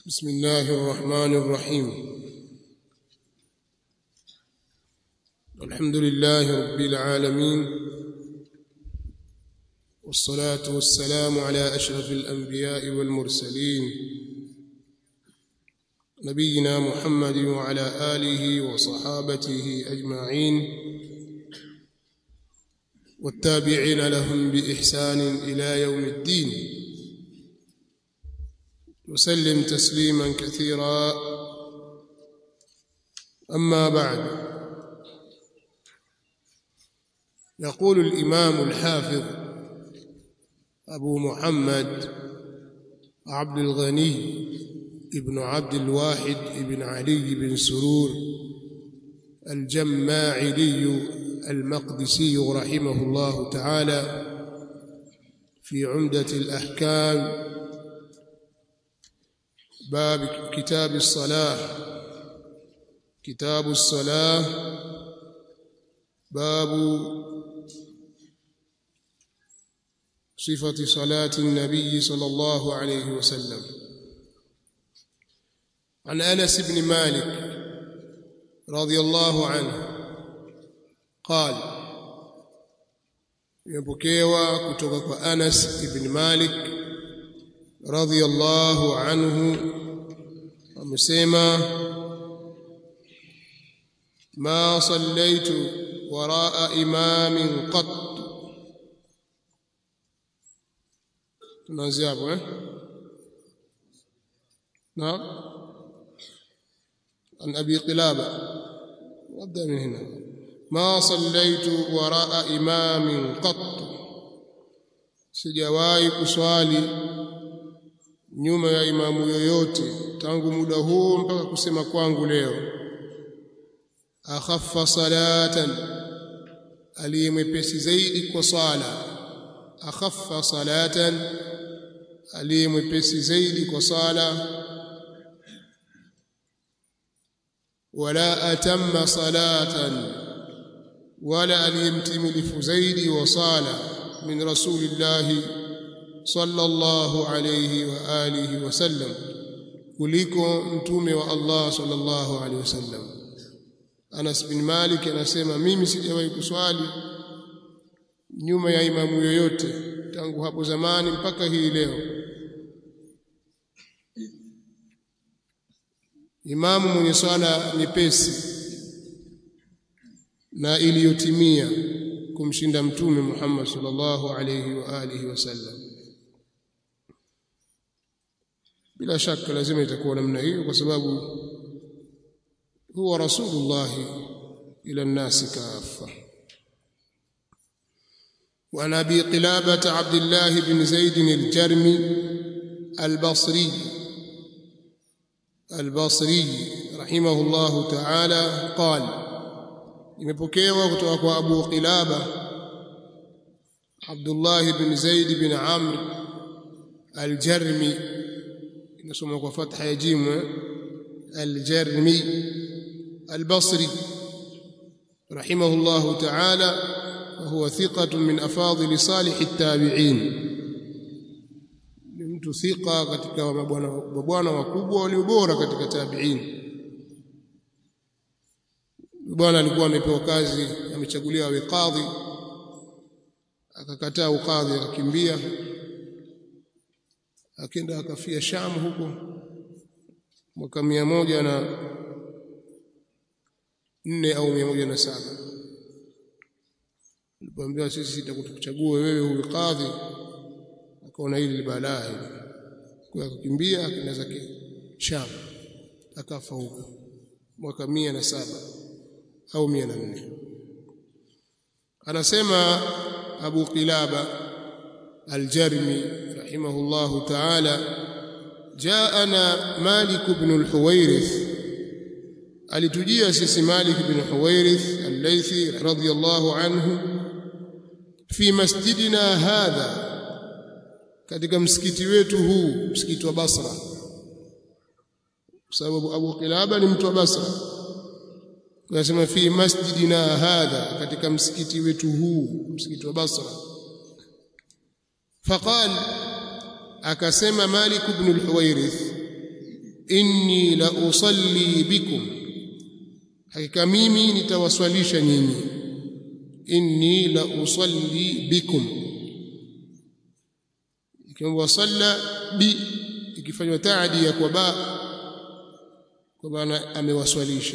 بسم الله الرحمن الرحيم الحمد لله رب العالمين والصلاة والسلام على أشرف الأنبياء والمرسلين نبينا محمد وعلى آله وصحابته أجمعين والتابعين لهم بإحسان إلى يوم الدين وسلم تسليما كثيرا أما بعد يقول الإمام الحافظ أبو محمد عبد الغني ابن عبد الواحد ابن علي بن سرور الجماعلي المقدسي رحمه الله تعالى في عمدة الأحكام باب كتاب الصلاة كتاب الصلاة باب صفة صلاة النبي صلى الله عليه وسلم عن أنس بن مالك رضي الله عنه قال يبكيوا kutoka أنس بن مالك رضي الله عنه amesema ما صليت وراء إمام قط tunaanzia hapo eh naam عن أبي قلابة نبدأ من هنا ما صليت وراء إمام قط sijawahi kuswali nyuma ya imamu yoyote tangu muda huu mpaka kusema kwangu leo akhaffa salatan aliyemwepesi zaidi kwa sala akhaffa salatan aliyemwepesi zaidi kwa sala wala atamma salatan wala aliyemtimilifu zaidi wa sala min rasulillahi sallallahu alayhi wa alihi wasallam kuliko mtume wa Allah sallallahu alayhi wasallam Anas bin Malik anasema mimi sijawahi kuswali nyuma ya imamu yoyote tangu hapo zamani mpaka hii leo imamu mwenye swala nyepesi na iliyotimia kumshinda mtume Muhammad sallallahu alayhi wa alihi wasallam bila shaka lazima itakuwa namna hiyo kwa sababu huwa rasulullah ila الناس كافه وعن ابي قلابه عبد الله بن زيد الجرمي البصري البصري رحمه الله تعالى قال imepokewa kutoka kwa Abu Qilaba Abdullah ibn Zaid ibn Amr al-Jarmi inasoma kwa fatha ya jim al-Jarmi al-Basri rahimahullah ta'ala وهو ثقة من أفاضل صالح التابعين mtu thika katika mabwana wakubwa walio bora katika tabi'in bwana alikuwa amepewa kazi amechaguliwa awe kadhi akakataa ukadhi akakimbia akenda akafia Sham huko mwaka mia moja na nne au mia moja na saba alipoambiwa sisi tutakuchagua wewe uwe kadhi akaona hili ni balaa hili kwa akakimbia akaenda zake Sham akafa huko mwaka mia na saba au mia na nne anasema Abu Qilaba Al-Jarmi rahimahullahu ta'ala jaana Malik ibn al-Huwairith alitujia sisi Malik ibn Huwairith al-Laythi radiyallahu anhu fi masjidina hadha katika msikiti wetu huu msikiti wa Basra kwa sababu Abu Qilaba ni mtu wa Basra Tunasema fi masjidina hadha katika msikiti wetu huu msikiti wa Basra faqal akasema Malik ibn al-Huwairith inni la usalli bikum hakika mimi nitawaswalisha nyinyi inni la usalli bikum ikiwa salla bi ikifanywa taadi ya kwa ba kwa maana amewaswalisha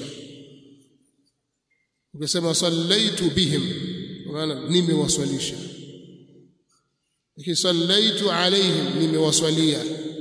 ukisema sallaitu bihim kwa maana nimewaswalisha lakini sallaitu alaihim nimewaswalia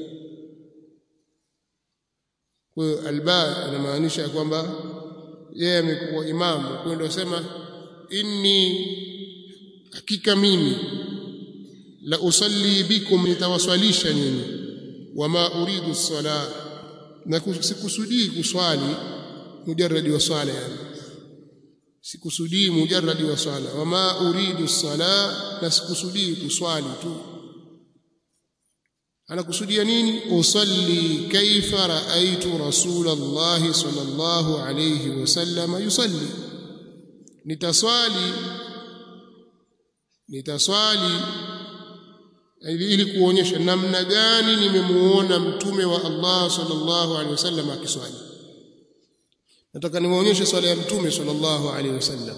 kwa hiyo alba inamaanisha kwamba yeye amekuwa imamu kwa hiyo ndio sema inni hakika mimi la usalli bikum nitawaswalisha nyinyi wama uridu sala na sikusudii kuswali mujarradi wa swala yani sikusudii mujarradi wa swala wama uridu sala na sikusudii kuswali tu anakusudia nini usalli kaifa raaitu rasulullah sallallahu alayhi wasallam yusalli nitaswali nitaswali ili kuonyesha namna gani nimemuona mtume wa Allah sallallahu alaihi wasallam akiswali nataka niwaonyeshe swala ya mtume sallallahu alaihi wasallam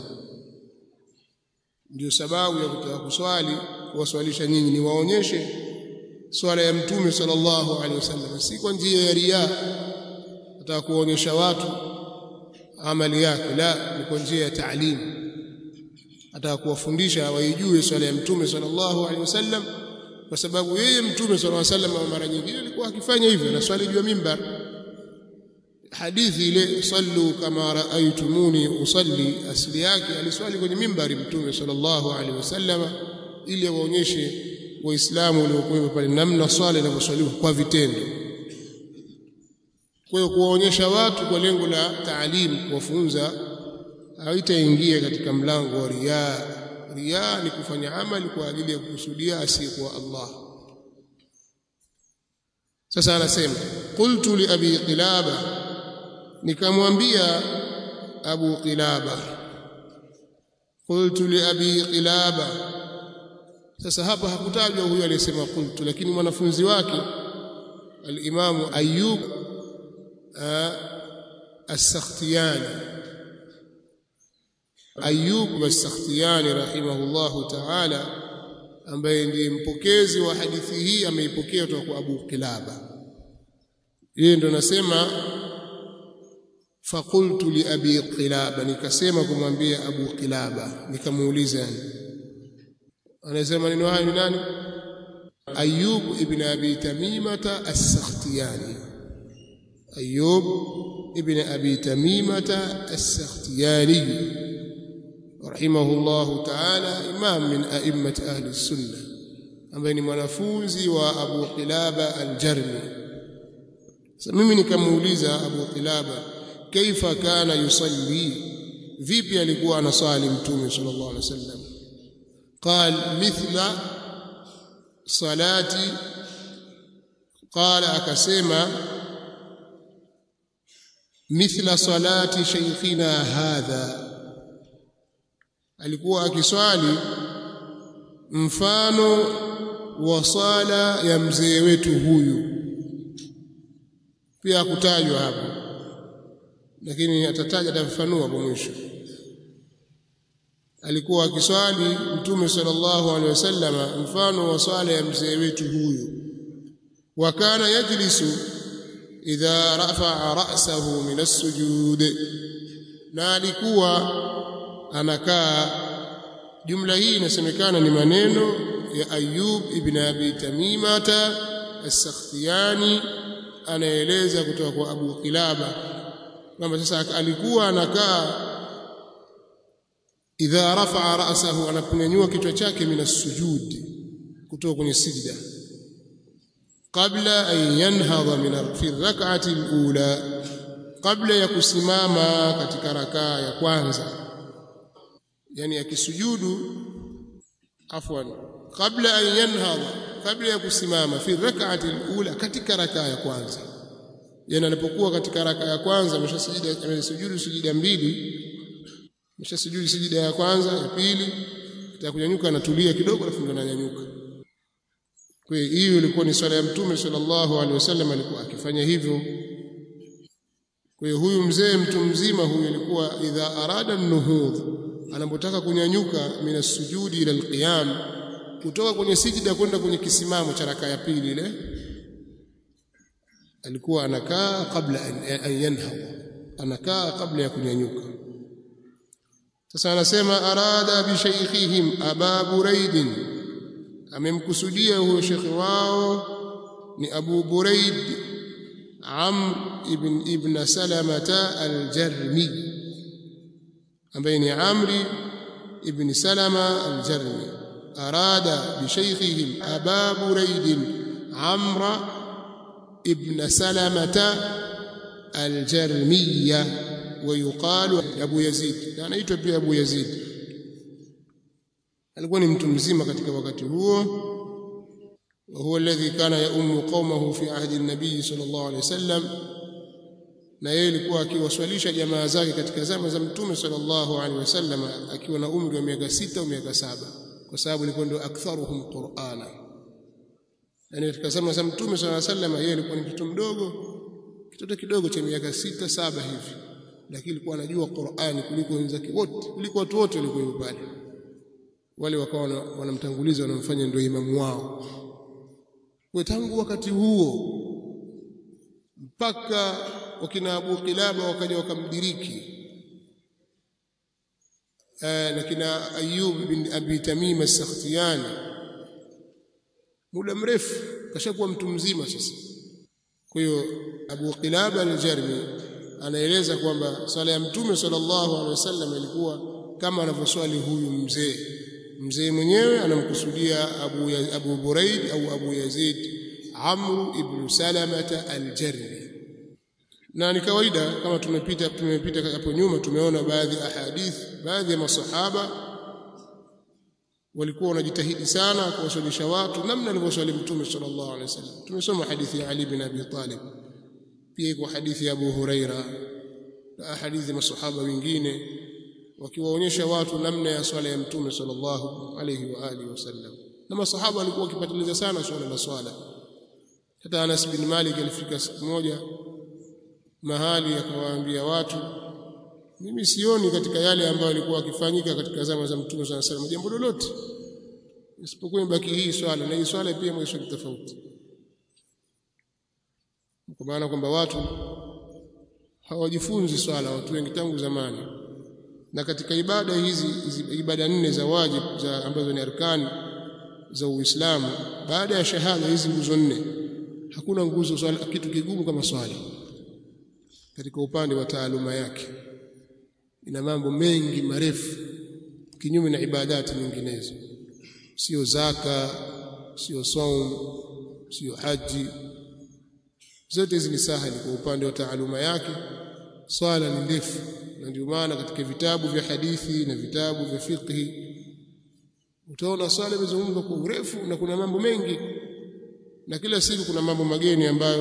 ndio sababu ya kutaka kuswali kuwaswalisha nyinyi niwaonyeshe swala ya mtume sallallahu alaihi wasallam si kwa njia ya riya nataka kuonyesha watu amali yake la ni kwa njia ya taalimu nataka kuwafundisha waijue swala ya mtume sallallahu alaihi wasallam kwa sababu yeye mtume sallallahu alaihi wasallam mara nyingine alikuwa akifanya hivyo na swali juu ya mimbar hadithi ile sallu kama raaitumuni usalli asili yake aliswali kwenye mimbari mtume sallallahu alaihi wasallam ili waonyeshe waislamu waliokuwa pale namna swala inavyoswaliwa kwa vitendo kwa hiyo kuwaonyesha watu kwa lengo la taalimu kuwafunza haitaingia katika mlango wa riaa riaa ni kufanya amali kwa ajili ya kukusudia asiyekuwa Allah sasa anasema qultu li abi qilaba nikamwambia abu qilaba qultu li abi qilaba sasa hapa hakutajwa huyo aliyesema qultu lakini mwanafunzi wake al-imamu ayyub as-sakhtiyani Ayyub as-Sakhtiyani rahimahullahu ta'ala ambaye ndiye mpokezi wa hadithi hii ameipokea kutoka kwa Abu Qilaba yeye ndo nasema faqultu li abi qilaba nikasema kumwambia Abu Qilaba nikamuuliza yani anasema neno hayo ni nani Ayyub ibn Abi Tamimata as-Sakhtiyani Ayyub ibn Abi Tamimata as-Sakhtiyani رحمه الله تعالى إمام من أئمة أهل السنة ambaye ni mwanafunzi wa Abu Qilaba al-Jarmi sasa mimi nikamuuliza Abu Qilaba kaifa kana yusalli vipi alikuwa anasali mtume sallallahu alaihi wasallam قال مثل صلاتي قال akasema مثل صلاه شيخنا هذا alikuwa akiswali mfano wa sala ya mzee wetu huyu pia kutajwa hapo lakini atataja atafafanua kwa mwisho alikuwa akiswali mtume sallallahu alaihi wasallam mfano wa swala ya mzee wetu huyu wa kana yajlisu idha rafa'a ra'sahu min as-sujud na alikuwa anakaa jumla hii inasemekana ni maneno ya Ayub ibn Abi Tamimata as-Sakhtiyani anaeleza kutoka kwa Abu Qilaba kwamba sasa alikuwa anakaa idha rafa'a ra'sahu anaponyanyua kichwa chake min as-sujud kutoka kwenye sijda kabla an yanhadha min fi rak'ati al-ula kabla ya kusimama katika rakaa ya kwanza yani akisujudu afwan kabla an yanhadha kabla ya kusimama fi rak'ati al-ula katika rakaa ya kwanza yani anapokuwa katika rakaa ya kwanza ameshasujudu ameshasujudu sujida mbili ameshasujudu sujida ya kwanza ya pili atakunyanyuka anatulia kidogo alafu ndo ananyanyuka kwa hiyo hiyo ilikuwa ni swala ya mtume sallallahu alaihi wasallam alikuwa akifanya hivyo kwa hiyo huyu mzee mtu mzima huyu alikuwa idha arada nuhudh anapotaka kunyanyuka mina sujudi ila alqiyam kutoka kwenye sijida kwenda kwenye kisimamo cha raka ya pili ile alikuwa anakaa kabla an yanhad anakaa kabla ya kunyanyuka sasa anasema arada bi shaykhihim aba buraid amemkusudia huyo shekhi wao ni abu buraid amr ibn ibn salamata al-jarmi ambaye ni amri ibn salama al-jarmi arada bi shaykhihim aba buraid amra ibn salamata الجرمية ويقال أبو يزيد يعني aitwa pia Abu Yazid alikuwa ni mtu mzima katika wakati huo وهو الذي كان يؤم قومه في عهد النبي صلى الله عليه وسلم na yeye alikuwa akiwaswalisha jamaa zake katika zama za mtume sallallahu alaihi wasallam akiwa na umri wa miaka sita au miaka saba kwa sababu alikuwa ndio aktharuhum qur'ana yani katika zama za mtume sallallahu alaihi wasallam yeye alikuwa ni mtoto mdogo kitoto kidogo cha miaka sita saba hivi lakini alikuwa anajua Qur'ani kuliko wenzake wote kuliko watu wote walikuwa pale wale wakawa wanamtanguliza wanamfanya ndio imamu wao kwa tangu wakati huo mpaka wakina Abu Qilaba wakaja wakamdiriki na kina Ayub bin Abi Tamim as-Sakhtiyani muda mrefu kashakuwa mtu mzima sasa kwa hiyo Abu Qilaba al-Jarmi anaeleza kwamba swala ya Mtume sallallahu alaihi wasallam ilikuwa kama anavyoswali huyu mzee. Mzee mwenyewe anamkusudia Abu, Abu Buraid au Abu Yazid Amr ibn Salamata al-Jarmi. Na ni kawaida kama tumepita tumepita hapo nyuma tumeona baadhi ya ahadith, baadhi ya masahaba walikuwa wanajitahidi sana kuwaswalisha watu namna alivyoswali Mtume sallallahu alaihi wasallam. Tumesoma hadithi ya Ali bin Abi Talib, pia iko hadithi ya Abu Huraira na hadithi ya masahaba wengine wakiwaonyesha watu namna ya swala ya Mtume sallallahu alaihi wa alihi wasallam. Na masahaba walikuwa wakipatiliza sana swala la swala. Hata Anas bin Malik alifika siku moja mahali akawaambia watu mimi sioni katika yale ambayo yalikuwa yakifanyika katika zama za Mtume صلى الله عليه jambo lolote isipokuwa ibaki hii swala na hii swala pia mwisho tofauti kwa maana kwamba watu hawajifunzi swala watu wengi tangu zamani na katika ibada hizi, hizi ibada nne za wajib za ambazo ni arkani za Uislamu baada ya shahada hizi nguzo nne hakuna nguzo swala kitu kigumu kama swala katika upande wa taaluma yake ina mambo mengi marefu kinyume na ibadati nyinginezo sio zaka sio saum sio haji zote hizi ni sahali kwa upande wa taaluma yake swala ni ndefu na ndio maana katika vitabu vya hadithi na vitabu vya fiqhi utaona swala imezungumzwa kwa urefu na kuna mambo mengi na kila siku kuna mambo mageni ambayo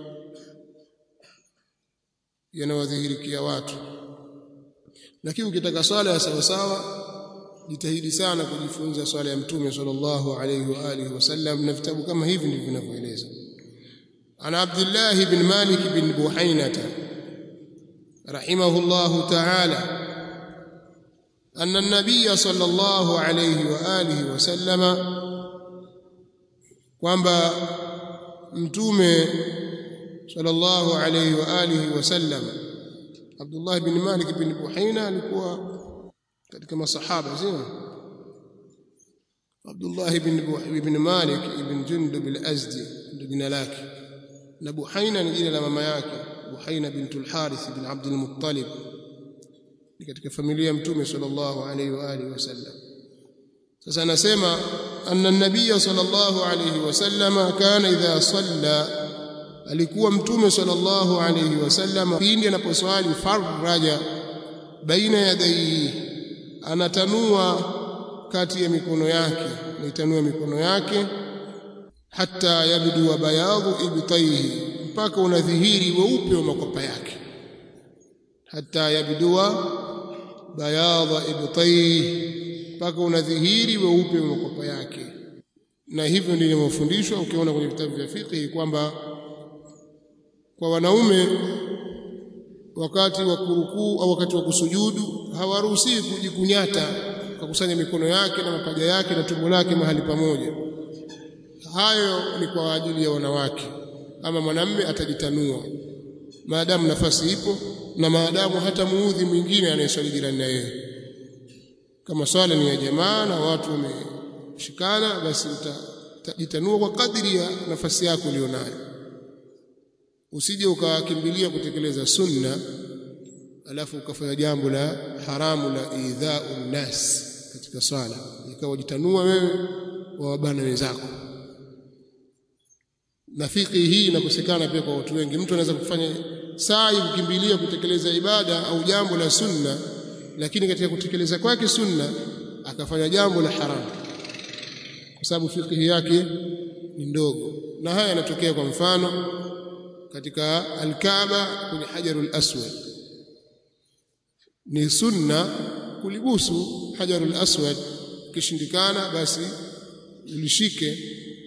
yanawadhihirikia watu lakini ukitaka swala ya sawa sawa jitahidi sana kujifunza swala ya mtume sallallahu alayhi wa alihi wasallam na vitabu kama hivi ndivyo vinavyoeleza ana abdullah ibn malik ibn buhainata rahimahullah ta'ala أن النبي صلى الله عليه وآله وسلم kwamba mtume sallallahu alayhi wa alihi wasallam Abdullah ibn Malik ibn Buhaina alikuwa katika masahaba sio Abdullah ibn ibn Malik ibn Jundub al-Azdi ndio jina lake na Buhaina ni jina la mama yake Buhaina bintul Harith ibn Abdul Muttalib ni katika familia ya mtume sallallahu alayhi wa alihi wasallam sasa anasema anna an-nabiy sallallahu alayhi wasallam kana idha salla alikuwa mtume sallallahu alayhi wasallam pindi anaposwali faraja baina yadayhi anatanua kati ya mikono yake naitanua mikono yake hata yabdu wa bayadhu ibtaihi mpaka unadhihiri weupe wa makwapa yake hata yabdua bayadha ibtaihi mpaka unadhihiri weupe wa makwapa yake na hivyo ndivyo mafundishwa ukiona kwenye vitabu vya fiqh kwamba kwa wanaume wakati wa kurukuu au wakati wa kusujudu hawaruhusiwi kujikunyata kakusanya mikono yake na mapaja yake na tumbo lake mahali pamoja hayo ni kwa ajili ya wanawake ama mwanamme atajitanua maadamu nafasi ipo na maadamu hata muudhi mwingine anayeswali jirani na yeye kama swala ni ya jamaa na watu wameshikana basi utajitanua kwa kadiri ya nafasi yako ulionayo usije ukakimbilia kutekeleza sunna alafu ukafanya jambo la haramu la idhau nnas katika swala ikawa jitanua wewe wawabana wenzako na fikhi hii inakosekana pia kwa watu wengi mtu anaweza kufanya saa kukimbilia kutekeleza ibada au jambo la sunna lakini katika kutekeleza kwake sunna akafanya jambo la haramu kwa sababu fikhi yake ni ndogo na haya yanatokea kwa mfano katika alkaaba kwenye hajarul aswad ni sunna kulibusu hajarul aswad kishindikana basi ulishike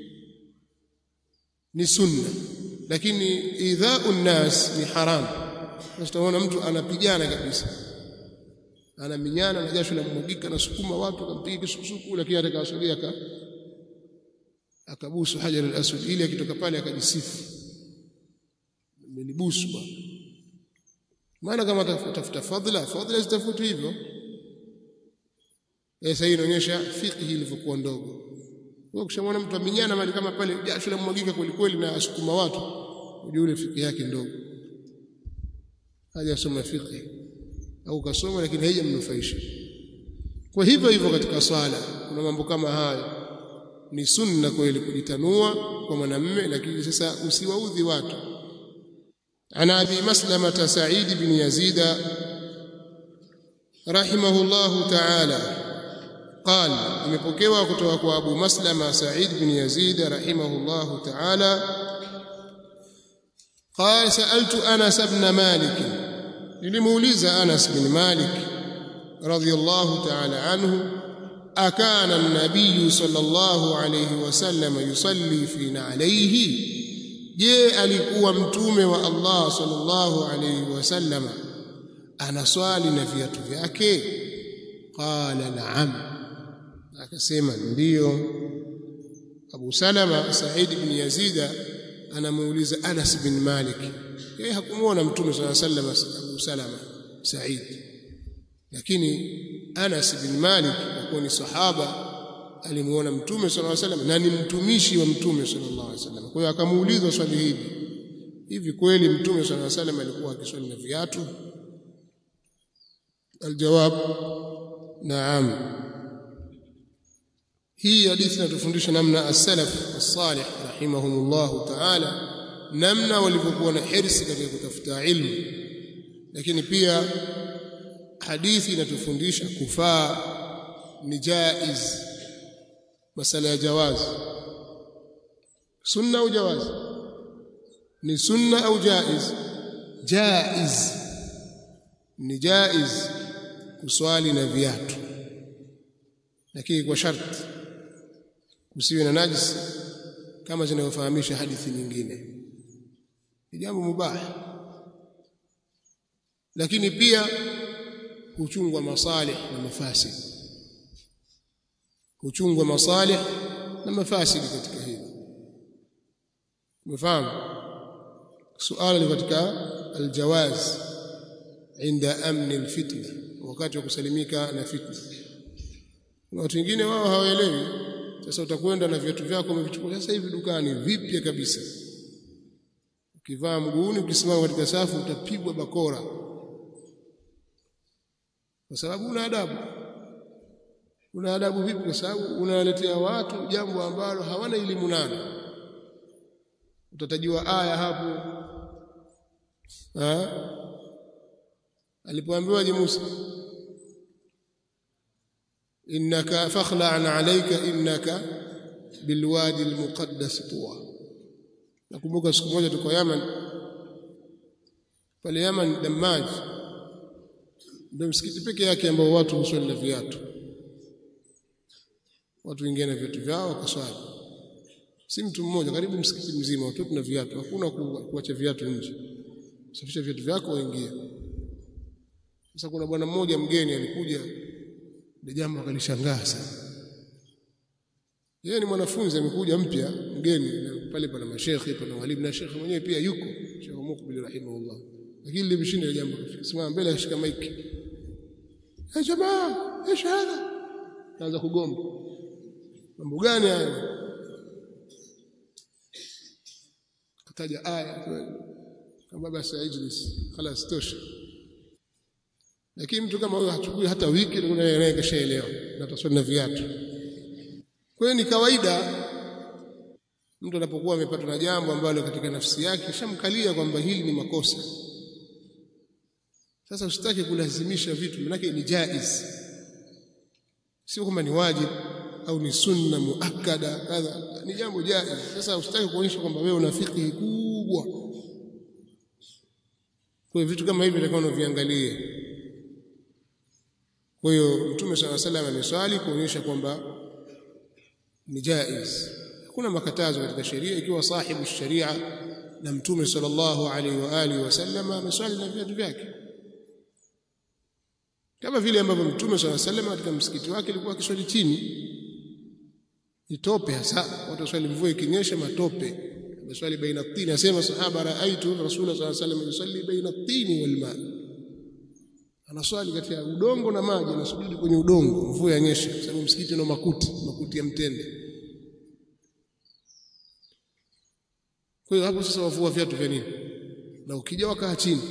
ni sunna lakini idhau nnas ni haram utaona mtu anapigana kabisa anaminyana na jasho la mmugika na sukuma watu akampiga kisukusuku lakini atakawasogea aka akabusu hajar al-aswad ili akitoka pale akajisifu amenibusu bwana maana kama tafuta fadhila fadhila zitafuti hivyo sasa hii inaonyesha fiqhi ilivyokuwa ndogo wewe ukishamwona mtu aminyana mali kama pale jasho la mwagika kweli kweli na asukuma watu ujue ile fiqhi yake ndogo hajasoma fiqhi au kasoma lakini haijamnufaisha kwa hivyo hivyo katika swala kuna mambo kama hayo ni sunna kweli kujitanua kwa mwanamme lakini sasa usiwaudhi watu ana abi maslamata sa'id bin yazid rahimahullahu ta'ala قال imepokewa kutoka kwa Abu Maslama Sa'id bin Yazid rahimahullahu ta'ala قال سألت أنس بن مالك nilimuuliza Anas bin Malik radhiyallahu ta'ala anhu akana an-nabiy sallallahu alayhi wasallam yusalli fi na'alayhi je alikuwa mtume wa Allah sallallahu alayhi wasallam anaswali na viatu vyake qala na'am akasema ndiyo Abu Salama Said bin Yazid anamuuliza Anas bin Malik yeye hakumuona mtume swalla sallam Abu Salama Said lakini Anas bin Malik alikuwa ni sahaba alimuona mtume swalla sallam na ni mtumishi wa mtume sallallahu alaihi wasallam kwa hiyo akamuuliza swali hili hivi kweli mtume swalla sallam alikuwa akiswali na viatu aljawab naam hii hadithi inatufundisha namna as-salaf as-salih rahimahumullah ta'ala namna walivyokuwa na hirsi katika kutafuta ilmu lakini pia hadithi inatufundisha kufaa ni jaiz masala ya jawaz sunna au jawaz ni sunna au jaiz jaiz ni jaiz kuswali na viatu lakini kwa sharti kusiwe na najisi kama zinavyofahamisha hadithi nyingine ni jambo mubaha lakini pia huchungwa masalih na mafasid huchungwa masalih na mafasid katika hili umefahamu suala ni katika aljawaz inda amni alfitna wakati wa kusalimika na fitna na watu wengine wao hawaelewi sasa utakwenda na viatu vyako umevichukua sasa hivi dukani vipya kabisa ukivaa mguuni ukisimama katika safu utapigwa bakora kwa sababu una adabu una adabu vipi kwa sababu unawaletea watu jambo ambalo hawana elimu nalo utatajiwa aya hapo ha? alipoambiwa Musa innaka fakhla'an alayka innaka bilwadi almuqaddas tuwa nakumbuka siku moja tuko Yaman pale Yaman Damaj ndio msikiti peke yake ambao watu huswali na viatu watu wengine na viatu vyao wakaswali si mtu mmoja karibu msikiti mzima watu na viatu hakuna kuacha viatu nje safisha viatu vyako waingie sasa kuna bwana mmoja mgeni alikuja ile jambo akalishangaa sana yeye ni mwanafunzi amekuja mpya mgeni pale pana mashekhi pana walimu na shekhi mwenyewe pia yuko Sheikh Mukbil rahimahullah lakini limshinda ile jambo simama mbele ashika maiki ya jamaa ايش هذا kaanza kugomba mambo gani haya kataja aya kama basi ajlis خلاص tosha lakini mtu kama huyo hachukui hata wiki ndio naye kashaelewa na taswali na viatu kwa hiyo ni kawaida mtu anapokuwa amepatwa na jambo ambalo katika nafsi yake shamkalia kwamba hili ni makosa sasa usitaki kulazimisha vitu manake ni jaiz sio kwamba ni wajibu au ni sunna muakkada kadha ni jambo jaiz sasa usitaki kuonyesha kwamba wewe una fikhi kubwa kwa hiyo vitu kama hivi ndio unaviangalie kwa hiyo mtume swalla salam ameswali kuonyesha kwamba ni jaiz hakuna makatazo katika sheria ikiwa sahibu sharia na mtume sallallahu alaihi wa alihi wasallam ameswali na viatu vyake kama vile ambavyo mtume swalla salam katika msikiti wake alikuwa akiswali chini itope hasa watu swali mvua ikinyesha matope ameswali baina tini asema sahaba raaitu rasul sallallahu alaihi wasallam yusalli baina tini wal ma anaswali kati ya udongo na maji anasujudi kwenye udongo mvua yanyesha kwa sababu msikiti una makuti makuti ya mtende kwa hiyo hapo sasa wavua viatu vya nini na ukija wakaa chini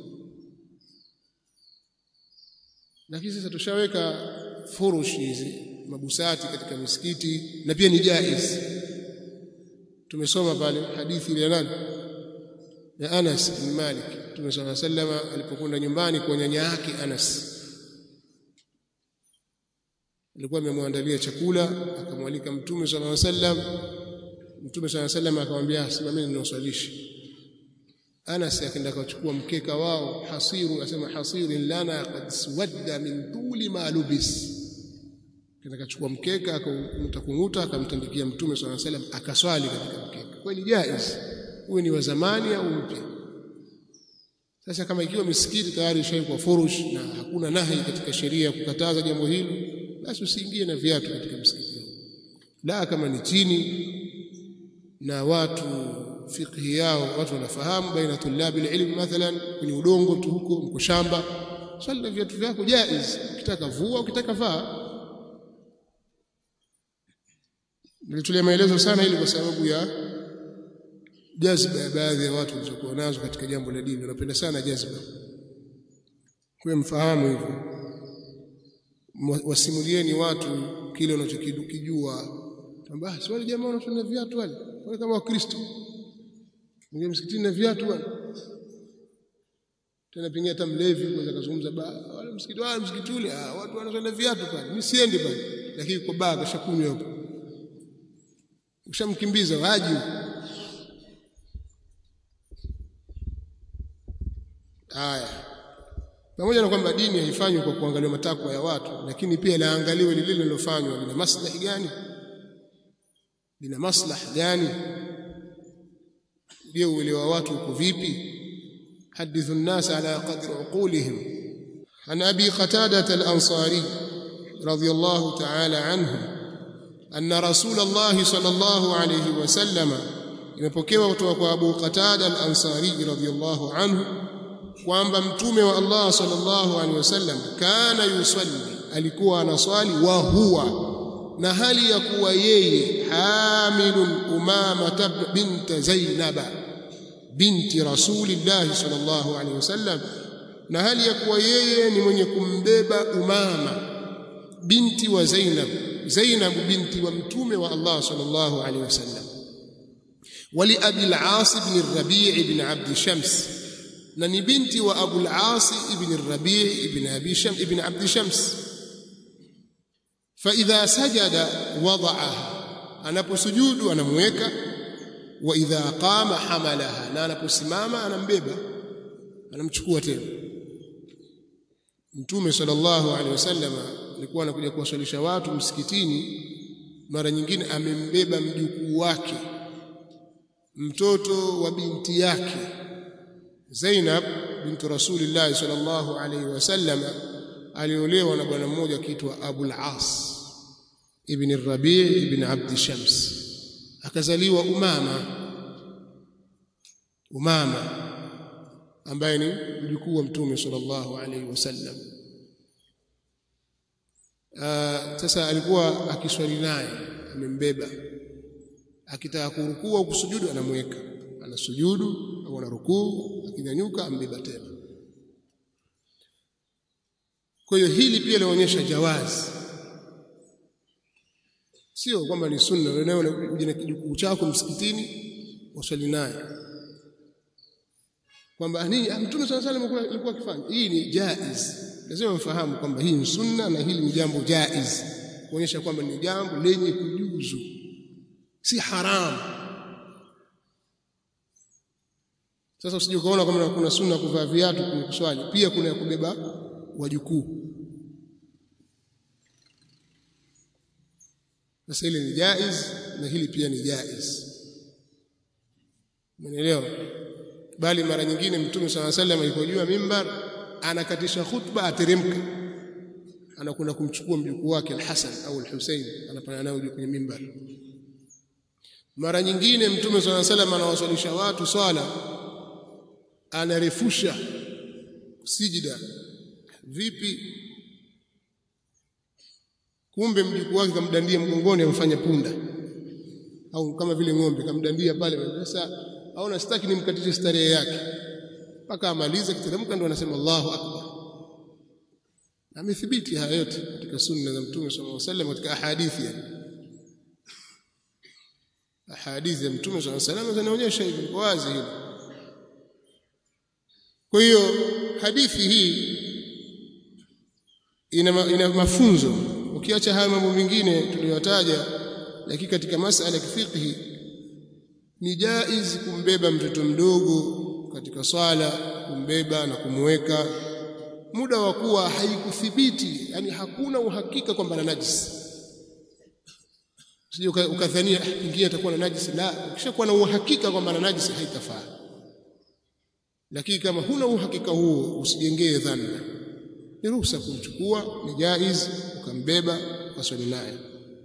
lakini sasa tushaweka furushi hizi mabusati katika misikiti na pia ni jaiz tumesoma pale hadithi ile nani ya Anas bin Malik Mtume صلى الله عليه وسلم alipokwenda nyumbani kwa nyanya yake Anas alikuwa amemwandalia chakula akamwalika Mtume صلى الله عليه وسلم Mtume صلى الله عليه وسلم akamwambia simameni niwaswalishe Anas akaenda akachukua mkeka wao hasiru asema hasirin lana qad swadda min tuli ma lubis kenda akachukua mkeka akamtakunguta akamtandikia Mtume صلى الله عليه وسلم akaswali katika mkeka kweli jaiz uwe ni wa zamani au mpya sasa kama ikiwa misikiti tayari ishaikuwa furush na hakuna nahi katika sheria kukataza jambo hili basi usiingie na viatu katika msikiti la kama ni chini na watu fiqhi yao watu wanafahamu baina tulabi ilm mathalan kwenye udongo tu huko mko shamba swali na viatu vyako jaiz ukitaka vua ukitaka vaa nilitolea maelezo sana ili kwa sababu ya jazba ya baadhi ya watu walizokuwa nazo katika jambo la dini wanapenda sana jazba kwa mfahamu hivyo wasimulieni watu kile wanachokijua kwamba si wale jamaa wanatuna viatu wale wale kama wakristo mwingine msikitini na viatu wale tena pengine hata mlevi kwanza kazungumza ba wale msikiti wale msikiti ule ah watu wanatuna viatu pale mimi siendi pale lakini kwa baa kashakunywa hapo ushamkimbiza waji Haya. Pamoja na kwamba dini haifanywi kwa kuangalia matakwa ya watu, lakini pia laangaliwe lile lilofanywa lina maslahi gani? Lina maslahi gani? Je, uelewa watu uko vipi? حدث الناس على قدر عقولهم عن أبي قتادة الأنصاري رضي الله تعالى عنه أن رسول الله صلى الله عليه وسلم imepokewa kutoka kwa Abu Qatada al-Ansari radhiyallahu anhu kwamba mtume wa Allah sallallahu alaihi wasallam kana yusalli alikuwa anaswali wa huwa na hali ya kuwa yeye hamilun umama bint Zainaba binti Rasulillah sallallahu alaihi wasallam na hali ya kuwa yeye ni mwenye kumbeba Umama binti wa Zainab Zainab binti wa mtume wa Allah sallallahu alaihi wasallam wali Abi al-As ibn al-Rabi' ibn Abd Shams na ni binti wa Abu al-As ibn al-Rabi' ibn Abi Shams ibn Abd Shams fa idha sajada wada'aha anaposujudu anamweka wa idha qama hamalaha na anaposimama anambeba anamchukua tena Mtume sallallahu alaihi wasallam alikuwa anakuja kuwaswalisha watu msikitini mara nyingine amembeba mjukuu wake mtoto wa binti yake Zainab bintu Rasulillah sallallahu alaihi wasallam aliolewa na bwana mmoja akiitwa Abul As ibn Rabi' ibn Abd Shams akazaliwa Umama Umama ambaye ni mjukuu wa Mtume sallallahu alaihi wasallam sasa alikuwa akiswali naye amembeba akitaka kurukuu au kusujudu anamweka anasujudu au anarukuu akinyanyuka ambeba tena kwa hiyo hili pia linaonyesha jawazi sio kwamba ni sunna wewe uje na kijukuu chako msikitini uswali naye kwamba nini mtume swalla salam alikuwa akifanya hii ni jaiz lazima mfahamu kwamba hii ni sunna na hili ni jambo jaiz kuonyesha kwamba ni jambo lenye kujuzu si haramu sasa usije ukaona kama kuna sunna kuvaa viatu kwenye kuswali pia kuna ya kubeba wajukuu sasa hili ni jaiz na hili pia ni jaiz umeelewa bali mara nyingine mtume swalla sallam alipojua mimbar anakatisha khutba ateremka anakwenda kumchukua mjukuu wake al-Hasan au al-Husayn anapanda nao kwenye mimbar mara nyingine mtume swalla sallam anawaswalisha watu swala anarefusha sijida vipi kumbe mjukuu wake kamdandia mgongoni amfanya punda au kama vile ng'ombe kamdandia pale sasa aona sitaki nimkatishe starehe yake mpaka amalize kiteremka ndo anasema Allahu akbar amethibiti haya yote katika sunna za mtume sallallahu alaihi wasallam katika ahadithi yani ahadithi ya mtume sallallahu alaihi wasallam zinaonyesha hivi kwa wazi hili kwa hiyo hadithi hii ina, ina mafunzo ukiacha haya mambo mengine tuliyotaja lakini katika masala ya kifiqhi ni jaiz kumbeba mtoto mdogo katika swala kumbeba na kumweka muda wa kuwa haikuthibiti yani hakuna uhakika kwamba na najisi usije ukadhania ingia atakuwa na najisi la ukishakuwa na uhakika kwamba na najisi haitafaa lakini kama huna uhakika huo usijengee dhanna ni ruhusa kumchukua ni jaiz ukambeba ukaswali naye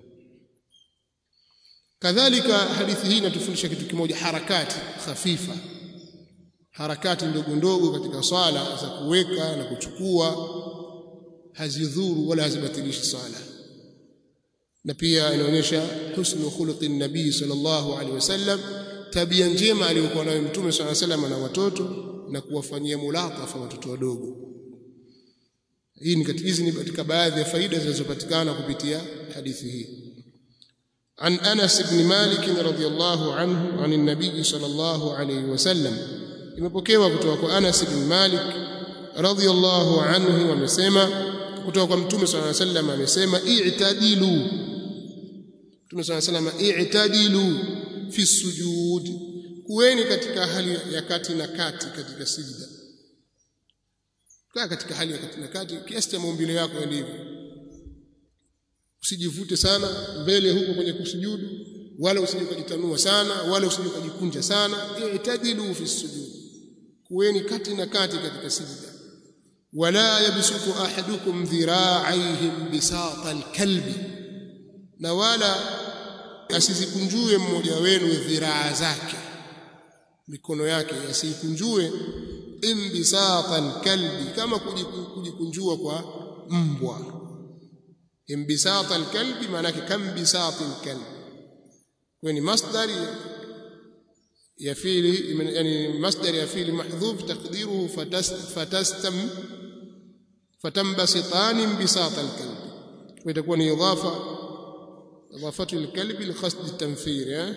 kadhalika hadithi hii inatufundisha kitu kimoja harakati khafifa harakati ndogo ndogo katika swala za kuweka na kuchukua hazidhuru wala hazibatilishi swala na pia inaonyesha husnu khuluqi nabii sallallahu alaihi wasallam tabia njema aliyokuwa nayo mtume sallallahu alaihi wasallam na watoto na kuwafanyia mulatafa watoto wadogo hii ni katika hizi ni katika baadhi ya faida zinazopatikana kupitia hadithi hii عن أنس بن مالك رضي الله عنه عن النبي صلى الله عليه وسلم imepokewa kutoka kwa Anas bin Malik radhiyallahu anhu amesema kutoka kwa Mtume صلى الله عليه وسلم amesema i'tadilu Mtume صلى الله عليه وسلم i'tadilu fi sujud kuweni katika hali ya kati na kati katika sijda kaa katika hali ya kati na kati kiasi cha maumbile yako yalivyo usijivute sana mbele huko kwenye kusujudu wala usije kujitanua sana wala usije kujikunja sana i'tadilu fi sujud kuweni kati na kati katika sijda wala yabsutu ahadukum dhira'ayhim bisata alkalbi na wala asizikunjue mmoja wenu dhiraa zake mikono yake asikunjue imbisata alkalbi kama kujikunjua kwa mbwa imbisata alkalbi maana yake kambisati alkalbi kwa ni masdari ya fiili yani masdari ya fiili mahdhuf taqdiruhu fatastam fatambasitani imbisata alkalbi kwa itakuwa ni idafa idafatu alkalbi liqasd at-tanfir eh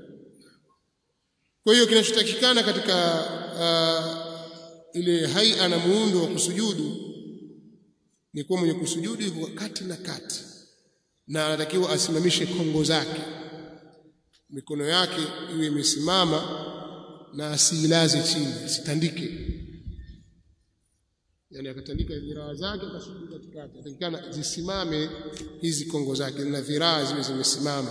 kwa hiyo kinachotakikana katika uh, ile haia na muundo wa kusujudu ni kuwa mwenye kusujudu yuko kati na kati na anatakiwa asimamishe kongo zake mikono yake iwe imesimama na asiilaze chini asitandike yani akatandika dhiraa zake akasujudu katikati atakikana zisimame hizi kongo zake na dhiraa ziwe zimesimama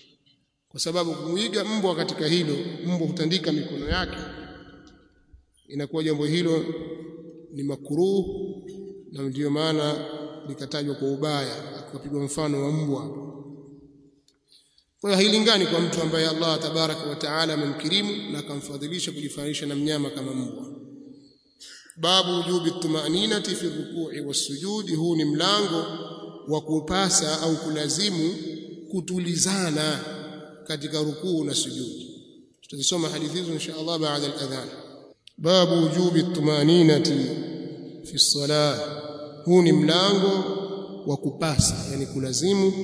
kwa sababu kumuiga mbwa katika hilo mbwa hutandika mikono yake inakuwa jambo hilo ni makruh na ndiyo maana likatajwa kwa ubaya akapigwa mfano wa mbwa kwa hiyo hailingani kwa mtu ambaye Allah tabaraka wa taala amemkirimu na akamfadhilisha kujifanisha na mnyama kama mbwa babu wujubi tumaninati fi rukui wasujudi huu ni mlango wa kupasa au kulazimu kutulizana katika rukuu na sujudi tutazisoma hadithi hizo insha Allah baada al-adhan babu wujubi tumaninati fi salah huu ni mlango wa kupasa yani kulazimu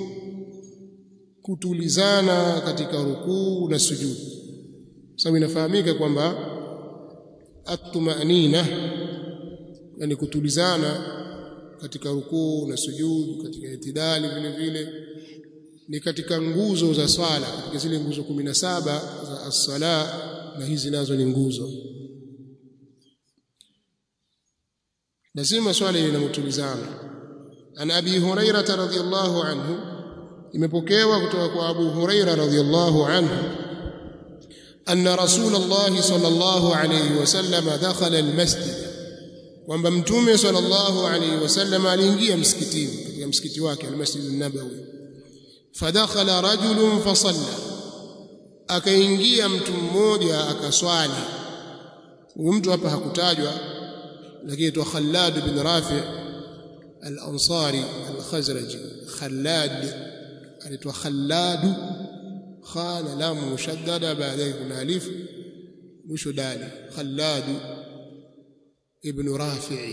kutulizana katika rukuu na sujudi sababu inafahamika kwamba at-tumanina yani kutulizana katika rukuu na sujudi katika itidali vile vile ni katika nguzo za swala katika zile nguzo 17 za as-sala na hizi nazo ni nguzo lazima swala ile inamtulizana an abi hurairah radhiyallahu anhu imepokewa kutoka kwa abu hurairah radhiyallahu anhu أن رسول الله صلى الله عليه وسلم دخل المسجد kwamba mtume sallallahu alayhi wasallam aliingia msikitini katika msikiti wake almasjid an-nabawi fadakhala rajulun fasalla akaingia mtu mmoja akaswali huyu mtu hapa hakutajwa lakini tu Khallad bin Rafi' al-Ansari al-Khazraji Khallad anaitwa Khallad khana lamu mushaddada baadaye kuna alif mwisho dali Khallad ibn Rafi'i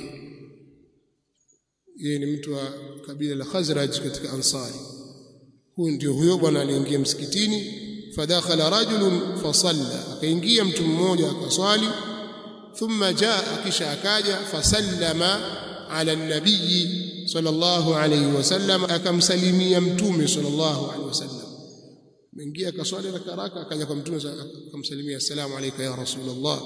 yeye ni mtu wa kabila la Khazraj katika Ansari huyu ndio huyo bwana aliingia msikitini fadakhala rajulun fasalla akaingia mtu mmoja akaswali thumma jaa kisha akaja fasallama ala nabii sallallahu alayhi wasallam akamsalimia mtume sallallahu alayhi wasallam mengia akaswali rakaraka akaja kwa mtume akamsalimia assalamu alayka ya rasulullah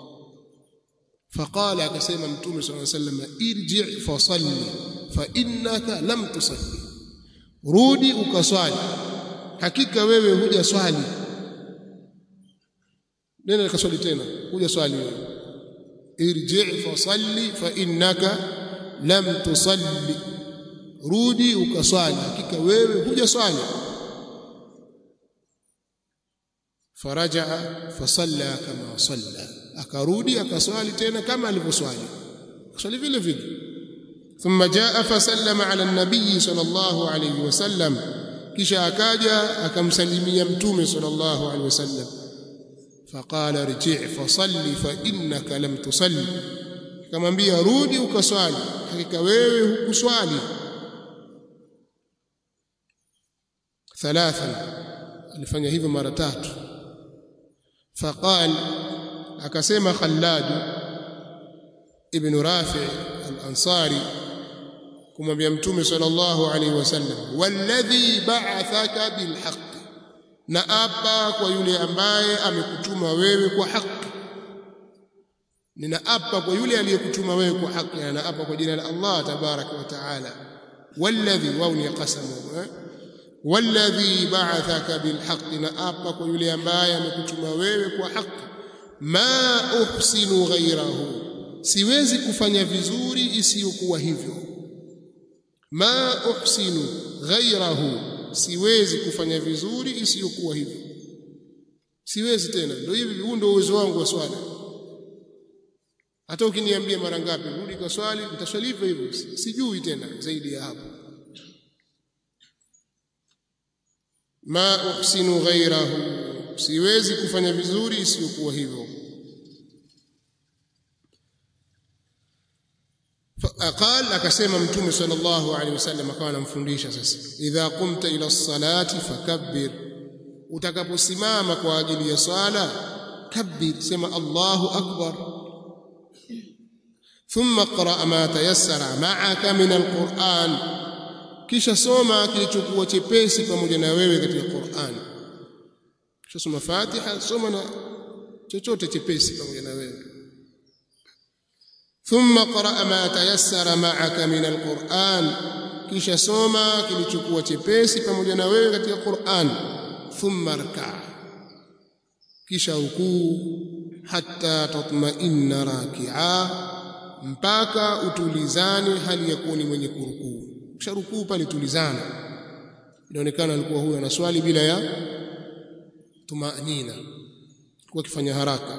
فقال akasema mtume صلى الله عليه وسلم irji fasalli fa innaka lam tusalli rudi ukaswali hakika wewe huja swali nenda nikaswali tena huja swali wewe irji fasalli fa innaka lam tusalli rudi ukaswali hakika wewe huja swali فرجع فصلى كما صلى akarudi akaswali tena kama alivyoswali swali vile vile thumma jaa fasallama ala nabii sallallahu alayhi wasallam kisha akaja akamsalimia mtume sallallahu alayhi wasallam faqala rji' fasalli fa innaka lam tusalli akamwambia rudi ukaswali hakika wewe hukuswali thalathan alifanya hivyo mara tatu faqal akasema Khallad ibn Rafi' al-Ansari kumwambia mtume sallallahu alaihi wasallam walladhi ba'athaka bilhaq na apa kwa yule ambaye amekutuma wewe kwa haki ninaapa kwa yule aliyekutuma wewe kwa haki na naapa kwa jina la Allah tabaraka wa taala walladhi wao ni qasamu walladhi ba'athaka bilhaq naapa kwa yule ambaye amekutuma wewe kwa haki ma uhsinu ghairahu siwezi kufanya vizuri isiyokuwa hivyo ma uhsinu ghairahu siwezi kufanya vizuri isiyokuwa hivyo siwezi tena ndio hivi huu ndio uwezo wangu wa swala hata ukiniambia mara ngapi rudi kwa swali nitaswali hivyo hivyo sijui tena zaidi ya hapo ma uhsinu ghairahu siwezi kufanya vizuri isiyokuwa hivyo قال akasema mtume sallallahu alaihi wasallam akawa anamfundisha sasa idha qumta ila salati fakabbir utakaposimama kwa ajili ya swala kabbir sema Allahu akbar thumma qra ma tayassara ma'aka min alquran kisha soma kilichokuwa chepesi pamoja na wewe katika Qur'an kisha soma Fatiha soma na chochote chepesi pamoja na wewe thumma qra ma tayassara ma'aka min alquran kisha soma kilichokuwa chepesi pamoja na wewe katika Qur'an thumma rka kisha rukuu hatta tatma'inna raki'a mpaka utulizane hali ya kuwa ni mwenye kurukuu kisha rukuu pale tulizana inaonekana alikuwa huyo anaswali bila ya tumanina kwa kifanya haraka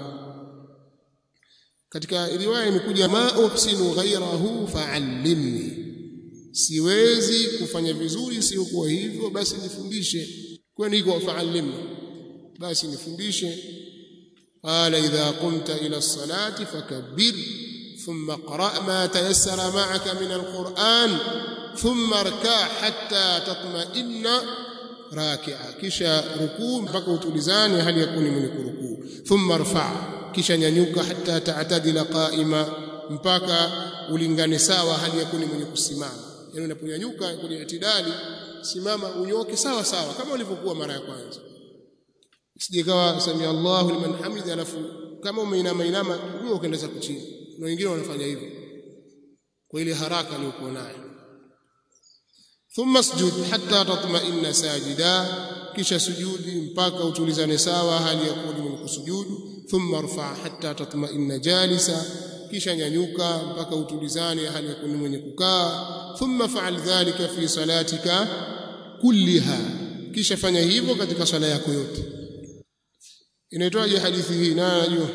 katika riwaya imekuja ma uhsinu ghairahu fa'allimni siwezi kufanya vizuri sio kwa hivyo basi nifundishe kwani iko fa'allimni basi nifundishe qala idha qumta ila as-salati fakabbir thumma qra' ma tayassara ma'aka min al-Qur'an thumma rka' hatta tatma'inna raki'a kisha rukuu mpaka utulizane hali ya kuni mwenye kurukuu thumma rfa' kisha nyanyuka hatta ta'tadila qa'ima mpaka ulingane sawa hali ya kuni mwenye kusimama yani unaponyanyuka kwenye itidali simama unyoke sawa sawa kama ulivyokuwa mara ya kwanza sije kawa samia Allahu liman hamida alafu kama umeinama inama huyo ukaendeza kuchini na wengine wanafanya hivyo kwa ile haraka aliyokuwa nayo thumma sujud hatta tatma'inna sajida kisha sujudi mpaka utulizane sawa hali ya kuwa mwenye kusujudu thumma rfa hatta tatma'inna jalisa kisha nyanyuka mpaka utulizane hali ya kuwa mwenye kukaa thumma fa'al dhalika fi salatika kulliha kisha fanya hivyo katika swala yako yote inaitwaje hadithi hii na najua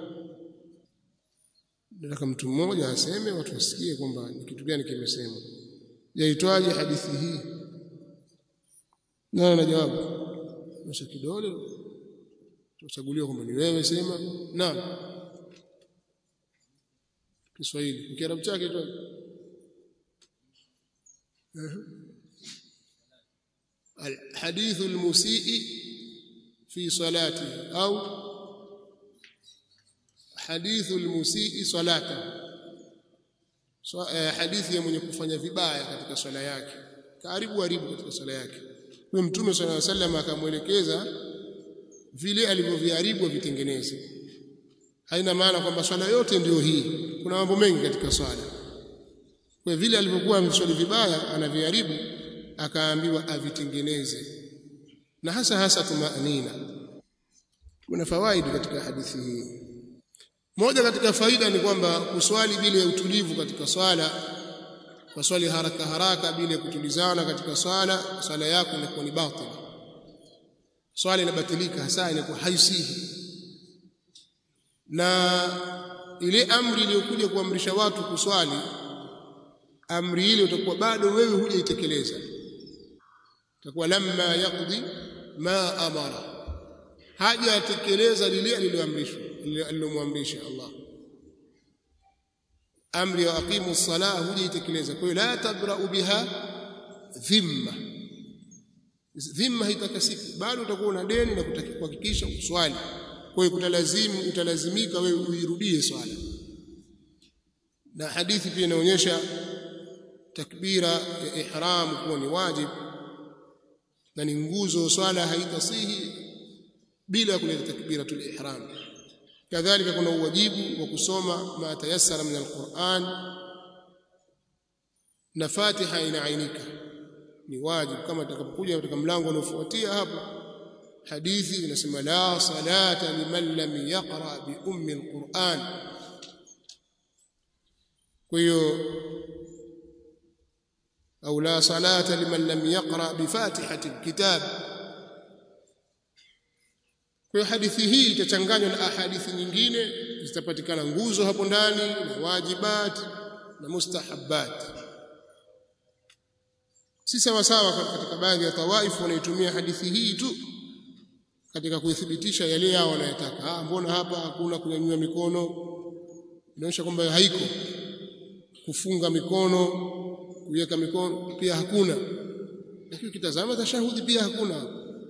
nataka mtu mmoja aseme watu wasikie kwamba ni kitu gani kimesema yaitwaje hadithi hii nani na jawabu nyosha kidole tuchaguliwa kwamba ni wewe sema naam Kiswahili kiarabu chake tu الحديث المسيء في صلاته أو حديث المسيء صلاته hadithi ya mwenye kufanya vibaya katika swala yake karibu haribu katika swala yake kwa mtume swalla alayhi wasallam akamwelekeza vile alivyoviharibu vitengeneze haina maana kwamba swala yote ndiyo hii kuna mambo mengi katika swala kwa vile alivyokuwa ameswali vibaya anaviharibu akaambiwa avitengeneze na hasa hasa tumanina kuna fawaidi katika hadithi hii moja katika faida ni kwamba kuswali bila ya utulivu katika swala kwa swali haraka haraka bila ya kutulizana katika swala swala yako inakuwa ni batil swala inabatilika hasa inakuwa haisihi na ile amri iliyokuja kuamrisha watu kuswali amri ile utakuwa bado wewe hujaitekeleza utakuwa lamma yaqdi ma amara hajatekeleza lile aliloamrishwa alilomwamrisha Allah amri ya aqimu salah hujaitekeleza kwa hiyo la tabra'u biha dhimma dhimma haitakasiki bado utakuwa una deni na kuhakikisha uswali kwa hiyo kutalazimu utalazimika wewe uirudie swala na hadithi pia inaonyesha takbira ya ihram kuwa ni wajib na ni nguzo swala haitasihi bila kuleta takbiratul ihram kadhalika kuna uwajibu wa kusoma ma tayassara min alquran na fatiha inaainika ni wajibu kama tutakapokuja katika mlango unaofuatia hapo hadithi inasema la salata liman lam yaqra bi ummi alquran kwa hiyo au la salata liman lam yaqra bi fatihati alkitab kwa hiyo hadithi hii itachanganywa na ahadithi nyingine zitapatikana nguzo hapo ndani na wajibat na mustahabbat si sawa sawa katika baadhi ya tawaifu wanaitumia hadithi hii tu katika kuithibitisha yale yao wanayotaka ah mbona hapa hakuna kunyanyua mikono inaonyesha kwamba haiko kufunga mikono kuweka mikono pia hakuna lakini ukitazama tashahudi pia hakuna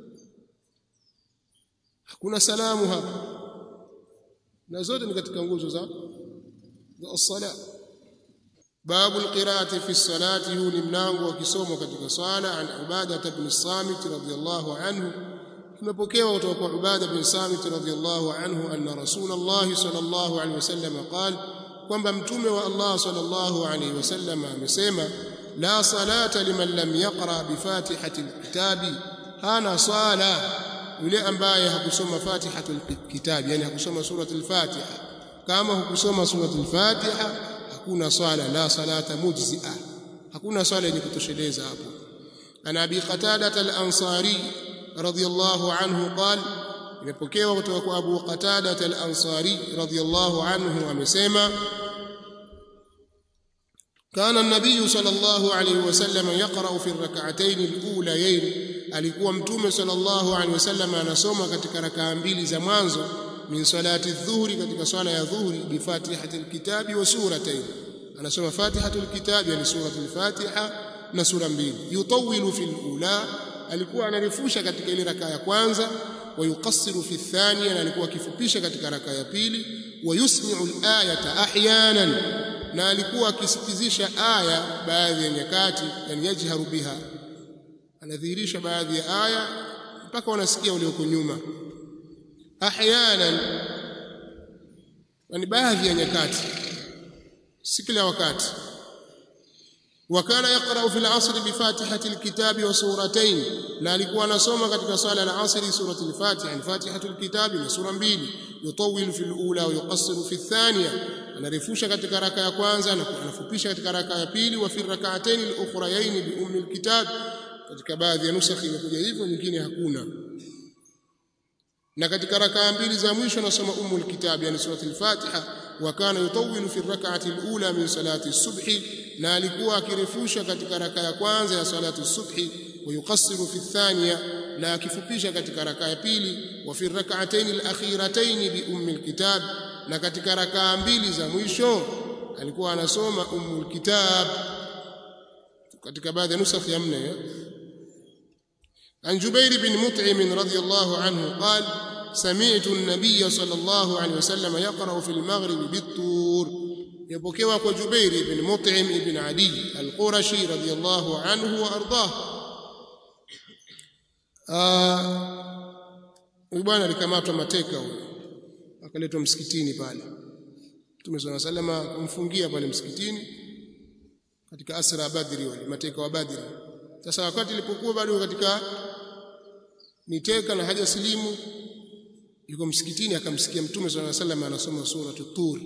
hakuna salamu hapa na zote ni katika nguzo za za sala babu alqiraati fi salati huu ni mlango wa kisomo katika swala an ubada ibn samit radhiyallahu anhu tumepokewa kutoka kwa ubada bin samit radhiyallahu anhu anna rasulullah sallallahu alaihi wasallam qala kwamba mtume wa Allah sallallahu alaihi wasallam amesema la salata liman lam yaqra bi fatihati alkitabi hana sala yule ambaye hakusoma fatihatul kitab yani hakusoma suratul fatiha kama hukusoma suratul fatiha hakuna swala la salata mujzi'a hakuna swala yenye kutosheleza hapo ana abi qatada al-ansari radiyallahu anhu qala imepokewa kutoka kwa abu qatada al-ansari radiyallahu anhu amesema كان النبي صلى الله عليه وسلم يقرأ في الركعتين الأوليين alikuwa mtume sallallahu alaihi wasallam anasoma katika rakaa mbili za mwanzo min salati dhuhri katika swala ya dhuhri bi fatihatil kitabi wa suratayn anasoma fatihatul kitabi yani suratul fatiha na sura mbili yutawilu fil ula alikuwa anarefusha katika ile rakaa ya kwanza wa yuqassiru fi thaniya na alikuwa akifupisha katika rakaa ya pili wa yusmi'u al-ayata ahyanan na alikuwa akisikizisha aya baadhi ya nyakati yani yajharu biha anadhihirisha baadhi ya aya mpaka wanasikia walioko nyuma ahyanan yani baadhi ya nyakati si kila wakati وكان يقرأ في العصر بفاتحة الكتاب وسورتين لا alikuwa anasoma katika swala la asri surati al-Fatiha al-Fatihatu al-Kitab na sura mbili yutawil fi al-ula wa yuqassiru fi ath-thaniya anarefusha katika raka ya kwanza na anafupisha katika raka ya pili wa fi rak'atayn al-ukhrayayn bi ummi al-kitab katika baadhi ya nusakhi imekuja hivyo nyingine hakuna na katika rakaa mbili za mwisho anasoma ummu al-kitab yani surati al-Fatiha wa kana yutawilu fi rak'ati al-ula min salati as-subhi na alikuwa akirefusha katika raka ya kwanza ya salatu subhi wa yuqassiru fi thaniya na akifupisha katika raka ya pili wa fi rak'atayn al-akhiratayn bi ummi al-kitab na katika rakaa mbili za mwisho alikuwa anasoma ummu al-kitab katika baadhi ya nusakh ya mne عن جبير بن مطعم رضي الله عنه قال سمعت النبي صلى الله عليه وسلم يقرأ في المغرب بالطور يبكوا kwa Jubair ibn Mut'im ibn Adi al-Qurashi radiyallahu anhu wa ardah huyu bwana alikamatwa mateka huyo akaletwa msikitini pale Mtume صلى الله عليه وسلم kumfungia pale msikitini katika asra Badri wale mateka wa Badri sasa wakati ilipokuwa bado katika niteka na haja silimu yuko msikitini akamsikia Mtume صلى الله عليه وسلم anasoma sura Tur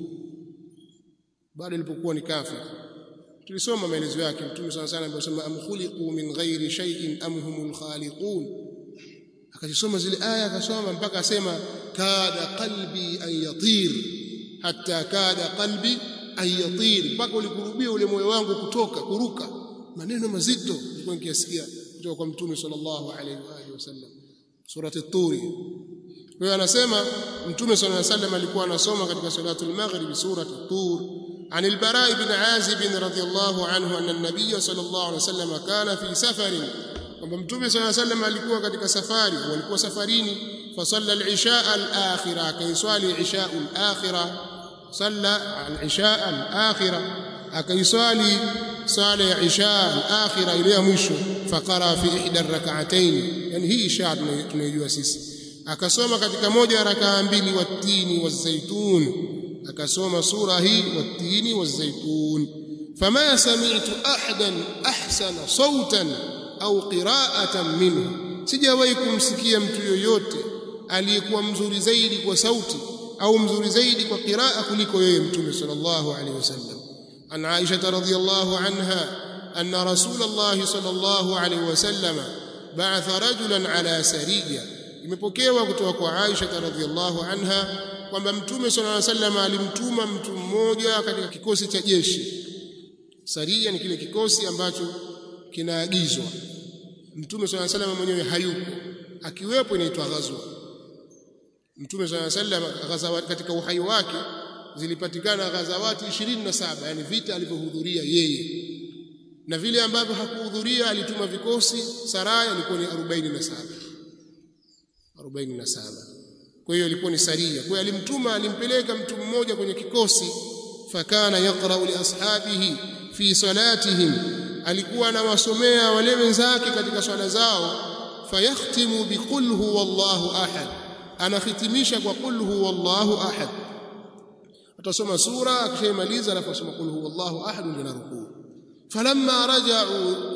bado ilipokuwa ni kafir tulisoma maelezo yake mtume sana sana anasema am khuliqu min ghairi shay'in am humul khaliqun akasoma zile aya akasoma mpaka asema kada qalbi an yatir hatta kada qalbi an yatir mpaka ulikurubia ule moyo wangu kutoka kuruka maneno mazito nilikuwa nikisikia kutoka kwa mtume sallallahu alaihi wa alihi wasallam surati at-tur kwa hiyo anasema mtume sallallahu alaihi wasallam alikuwa anasoma katika salatul maghrib surati at-tur عن البراء بن عازب رضي الله عنه أن النبي صلى الله عليه وسلم كان في سفر kwamba mtume صلى الله عليه وسلم alikuwa katika safari walikuwa safarini fasalla al-isha al-akhira akaiswali isha al-akhira salla al-isha al-akhira akaiswali sala ya isha al-akhira ile ya mwisho faqara fi ihda ar-rak'atayn yani hii isha tunayojua sisi akasoma katika moja ya rakaa mbili watini wazaitun akasoma sura hii watini wazaitun fama sami'tu ahadan ahsana sautan au qira'atan minhu sijawahi kumsikia mtu yoyote aliyekuwa mzuri zaidi kwa sauti au mzuri zaidi kwa qiraa kuliko yeye mtume sallallahu alaihi wasallam an Aisha radhiyallahu anha anna rasulullah sallallahu alaihi wasallam ba'atha rajulan ala sariya imepokewa kutoka kwa Aisha radhiyallahu anha kwamba mtume sallallahu alaihi wasallam alimtuma mtu mmoja katika kikosi cha jeshi saria ni kile kikosi ambacho kinaagizwa mtume sallallahu alaihi wasallam mwenyewe hayupo akiwepo inaitwa ghazwa mtume sallallahu alaihi wasallam ghazawa katika uhai wake zilipatikana ghazawati 27 yani vita alivyohudhuria yeye na vile ambavyo hakuhudhuria alituma vikosi saraya ilikuwa ni 47 47 kwa hiyo ilikuwa ni saria kwa hiyo alimtuma alimpeleka mtu mmoja kwenye kikosi fakana yaqra'u li ashabihi fi salatihim alikuwa anawasomea wale wenzake katika swala zao fayakhtimu biqul huwallahu ahad anahitimisha kwa qul huwallahu ahad atasoma sura akishaimaliza alafu asoma qul huwallahu ahad ndio narukuu falamma raja'u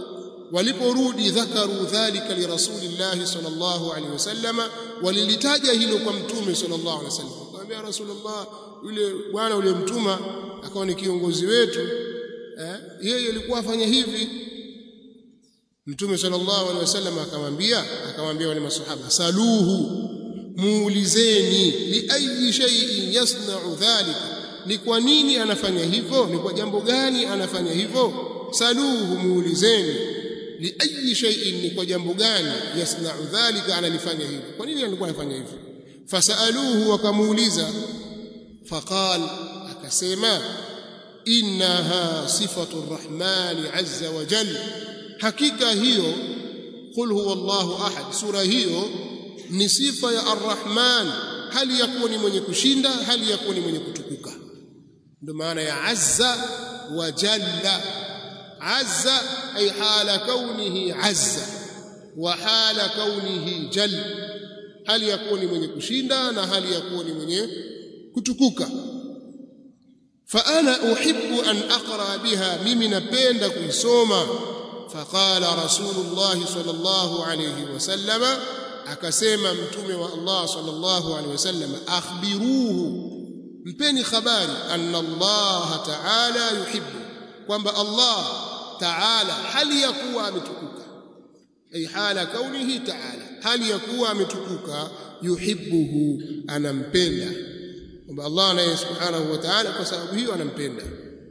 waliporudi dhakaru dhalika lirasulillahi sallallahu alaihi wasallama walilitaja hilo kwa mtume sallallahu alaihi wasallam akamwambia rasulullah yule bwana yule mtuma akawa ni kiongozi wetu eh yeye alikuwa afanya hivi mtume sallallahu alaihi wasallam akamwambia akamwambia wale masahaba saluhu muulizeni li ayi shay'in yasna'u dhalika ni kwa nini anafanya hivyo ni kwa jambo gani anafanya hivyo saluhu muulizeni li ayi shay'in ni kwa jambo gani yasna'u dhalika analifanya hivyo kwa nini alikuwa anafanya hivyo fasaluhu wakamuuliza faqal akasema innaha sifatu arrahmani azza wa jalla hakika hiyo qul huwa Allahu ahad sura hiyo ni sifa ya arrahman hali ya kuwa ni mwenye kushinda hali ya kuwa ni mwenye kutukuka ndio maana ya azza wa jalla azza ay hala kaunihi azza wa hala kaunihi jalla hali ya kuwa ni mwenye kushinda na hali ya kuwa ni mwenye kutukuka fa ana uhibbu an aqra biha mimi napenda kuisoma faqala rasulullah sallallahu alayhi wasallam akasema mtume wa Allah sallallahu alayhi wasallam akhbiruhu mpeni habari anna Allah ta'ala yuhibbu kwamba Allah ta'ala hali ya kuwa ametukuka ay hala kaunihi ta'ala hali ya kuwa ametukuka yuhibbuhu anampenda kwamba Allah naye subhanahu wa ta'ala kwa sababu hiyo anampenda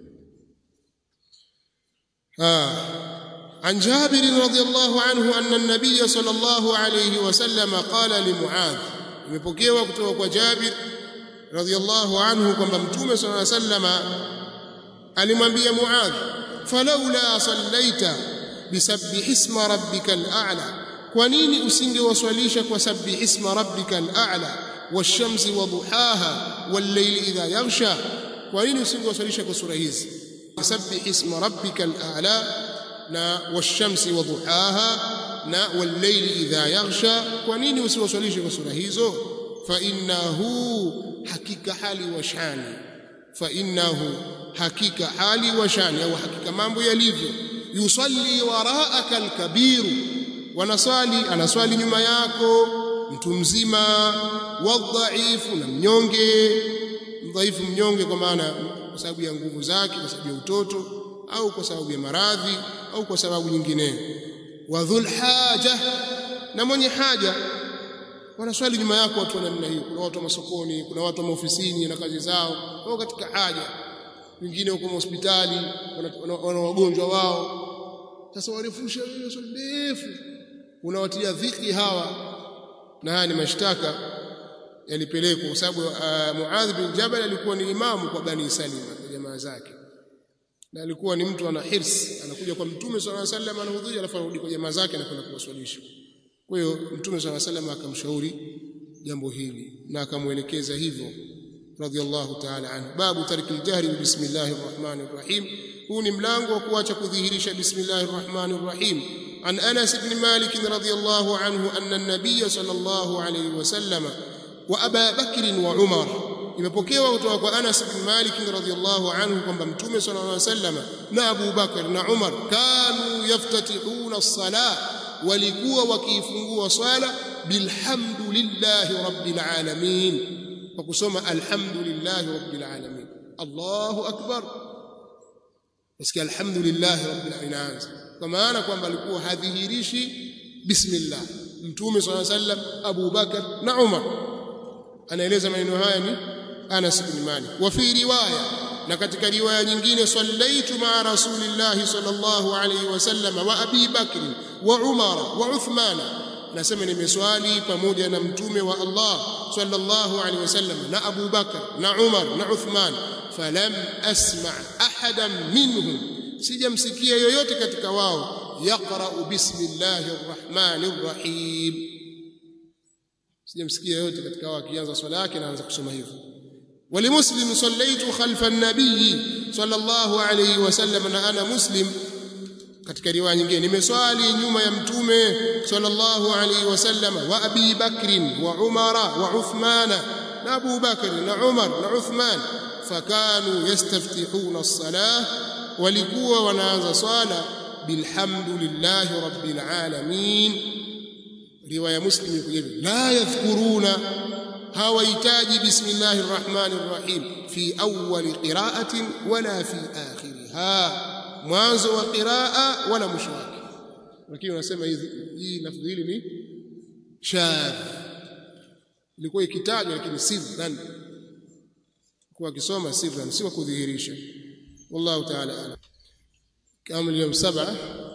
ah عن جابر رضي الله عنه أن النبي صلى الله عليه وسلم قال لمعاذ imepokewa kutoka kwa Jabir radhiyallahu anhu kwamba mtume صلى الله عليه وسلم alimwambia Muadh falaula sallaita bisabbih isma rabbikal a'la kwa nini usingewaswalisha kwa sabbih isma rabbikal a'la wash-shamsi wa duhaha wal-layli idha yaghsha kwa nini usingewaswalisha kwa sura hizi sabbih isma rabbikal a'la na wash-shamsi wa duhaha na wal-layli idha yaghsha kwa nini usiwaswalishe kwa sura hizo fa innahu hakika hali wa shani fa innahu hakika hali wa shani au hakika mambo yalivyo yusalli waraaka alkabiru wanaswali anaswali nyuma yako mtu mzima wadhaifu na mnyonge mdhaifu mnyonge kwa maana kwa sababu ya nguvu zake kwa sababu ya utoto au kwa sababu ya maradhi au kwa sababu nyingine wa dhul haja na mwenye haja wanaswali nyuma yako watu wa namna hiyo kuna watu wa masokoni kuna watu wa maofisini na kazi zao wao katika haja wengine huko hospitali wana wagonjwa wao sasa warefusha ile swali ndefu unawatia dhiki hawa na haya ni mashtaka yalipelekwa kwa sababu uh, Muadh bin Jabal alikuwa ni imamu kwa Bani Salima kwa jamaa zake na alikuwa ni mtu ana hirs anakuja kwa mtume swalla sallam anahudhuria alafu anarudi kwa jamaa zake na kwenda kuwaswalisha kwa hiyo mtume swalla sallam akamshauri jambo hili na akamuelekeza hivyo radhiallahu ta'ala anhu babu tarki aljahri bismillahir rahmanir rahim huu ni mlango wa kuacha kudhihirisha bismillahir rahmanir rahim an Anas ibn Malik radhiyallahu anhu anna an-nabiy sallallahu alayhi wasallam wa Aba Bakr wa Umar imepokewa kutoka kwa Anas ibn Malik radhiyallahu anhu kwamba mtume sallallahu alayhi wasallam na Abu Bakr na Umar kanu yaftatihuna as-salah walikuwa wakiifungua swala bilhamdulillahi rabbil alamin kwa kusoma alhamdulillahi rabbil alamin Allahu akbar Nasikia alhamdulillah rabbil alamin kwa maana kwamba alikuwa hadhihirishi bismillah mtume swalla sallam Abu Bakar na Umar anaeleza maneno haya ni Anas bin Malik wa fi riwaya na katika riwaya nyingine sallaitu ma rasulillahi sallallahu alayhi wasallam wa Abi Bakr wa Umar wa Uthman nasema nimeswali pamoja na mtume wa Allah sallallahu alayhi wasallam na Abu Bakar na Umar na Uthman falam asma ahadan minhum sijamsikia yoyote katika wao yaqra'u bismillahir rahmanir rahim sijamsikia yoyote katika wao akianza swala yake anaanza kusoma hivyo ولمسلم صليت خلف النبي صلى الله عليه وسلم na ana muslim katika riwaya nyingine nimeswali nyuma ya mtume sallallahu alaihi wasallam wa Abi Bakr wa Umara wa Uthmana na Abu Bakr na Umar na Uthman fakanu yastaftihuna as-salah walikuwa wanaanza swala bilhamdulillahi rabbil alamin riwaya muslim iko hivi la yadhkuruna hawahitaji bismillahir rahmanir rahim fi awwali qira'atin wala fi akhiriha mwanzo wa qiraa wala mwisho wake lakini wanasema hii lafdhi hili ni shadh ilikuwa ikitajwa lakini sirran kwa kisoma sirran si kwa kudhihirisha wallahu ta'ala alam kama اليوم سبعة